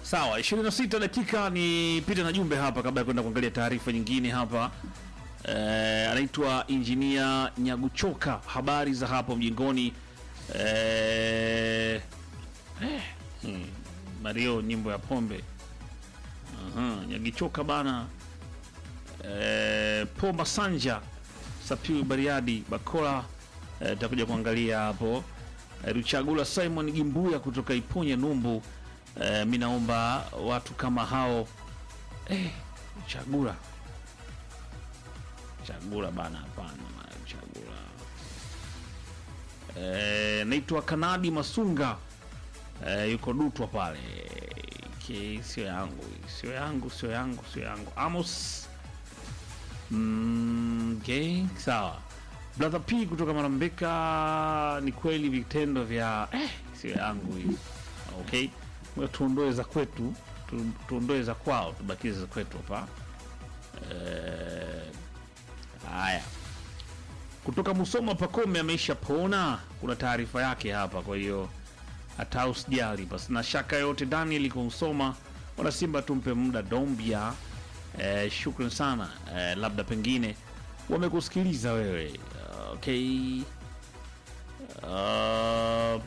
Sawa, 26 dakika ni pita na jumbe hapa kabla ya kwenda kuangalia taarifa nyingine hapa. Eh, anaitwa Injinia Nyaguchoka, habari za hapo mjingoni. Eh, eh, hmm, Mario nyimbo ya pombe. Aha, Nyagichoka bana. Eh, Pomba Sanja Sapiu Bariadi Bakola eh, takuja kuangalia hapo. Eh, Ruchagula Simon Gimbuya kutoka Iponya Numbu. Eh, mi naomba watu kama hao eh, Chagula Chagula bana, hapana bana, Chagula eh, naitwa Kanadi Masunga eh, yuko Dutwa pale Ki- sio yangu sio yangu sio yangu sio yangu Amos mm, okay, sawa Brother P kutoka Marambeka, ni kweli vitendo vya eh, sio yangu hii okay, Ngoja tuondoe za kwetu tu, tuondoe za kwao tubakize za kwetu hapa Eh, haya kutoka Musoma Pakome ameisha pona, kuna taarifa yake hapa, kwa hiyo hata usijali basi, na shaka yote Daniel iko Musoma, wana Simba tumpe muda Dombia. Eh, shukran sana eh, labda pengine wamekusikiliza wewe okay. Uh,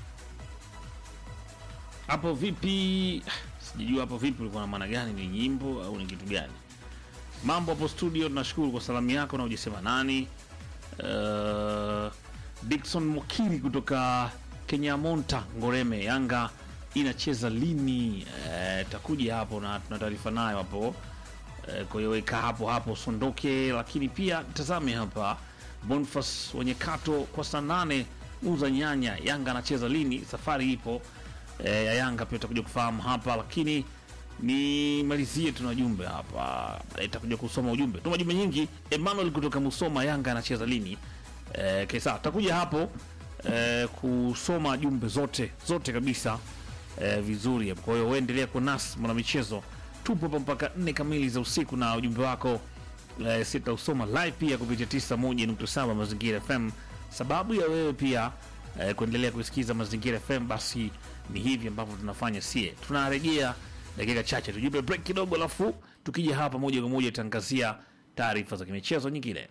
hapo vipi? Sijajua hapo vipi, ulikuwa na maana gani? Ni nyimbo au ni kitu gani? Mambo hapo studio, tunashukuru kwa salamu yako na ujisema nani. Uh, Dickson Mokiri kutoka Kenyamonta Ngoreme, Yanga inacheza lini? Uh, takuja hapo na tuna taarifa nayo hapo. Uh, kwa hiyo weka hapo hapo sondoke, lakini pia tazame hapa Bonfas wenye kato kwa saa nane uza nyanya, Yanga anacheza lini? Safari ipo eh, ya Yanga pia utakuja kufahamu hapa, lakini nimalizie tuna jumbe hapa, itakuja kusoma ujumbe, tuma jumbe nyingi. Emmanuel kutoka Musoma, Yanga anacheza lini? Eh, kesa takuja hapo eh, kusoma jumbe zote zote kabisa eh, vizuri. Kwa hiyo uendelea kwa nasi mwana michezo, tupo hapa mpaka nne kamili za usiku na ujumbe wako eh, sitausoma live pia kupitia 91.7 Mazingira FM. Sababu ya wewe pia eh, kuendelea kusikiza Mazingira FM, basi ni hivi ambavyo tunafanya sie. Tunarejea dakika chache, tujipe break kidogo, alafu tukija hapa moja kwa moja tangazia taarifa za kimichezo nyingine.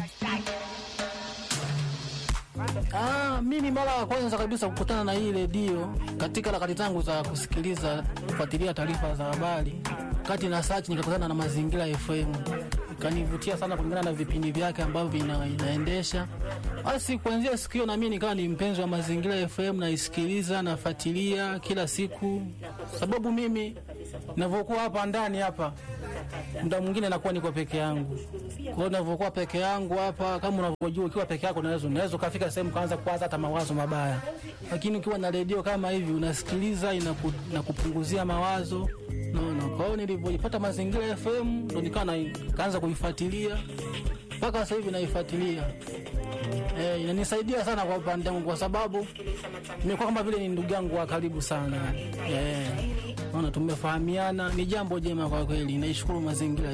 Ah, mimi mara ya kwanza kabisa kukutana na hii redio katika harakati zangu za kusikiliza kufuatilia taarifa za habari, kati na search nikakutana na Mazingira FM, ikanivutia sana kulingana na vipindi vyake ambavyo ina, inaendesha. Basi kuanzia siku hiyo na mimi nikawa ni mpenzi wa Mazingira FM, naisikiliza nafuatilia kila siku, sababu mimi ninavyokuwa hapa ndani hapa muda mwingine nakuwa niko peke yangu. Kwa hiyo ninavyokuwa peke yangu hapa, kama unavyojua, ukiwa peke yako unaweza unaweza ukafika sehemu kaanza kuwaza hata mawazo mabaya, lakini ukiwa na redio kama hivi unasikiliza, inaku, inakupunguzia mawazo naona. Kwa hiyo nilivyoipata Mazingira FM ndo nikawa na kaanza kuifuatilia mpaka sasa hivi naifuatilia. Eh, inanisaidia sana kwa upande wangu kwa sababu nimekuwa kama vile ni ndugu yangu wa karibu sana. Eh, naona tumefahamiana, ni jambo jema kwa kweli. Naishukuru mazingira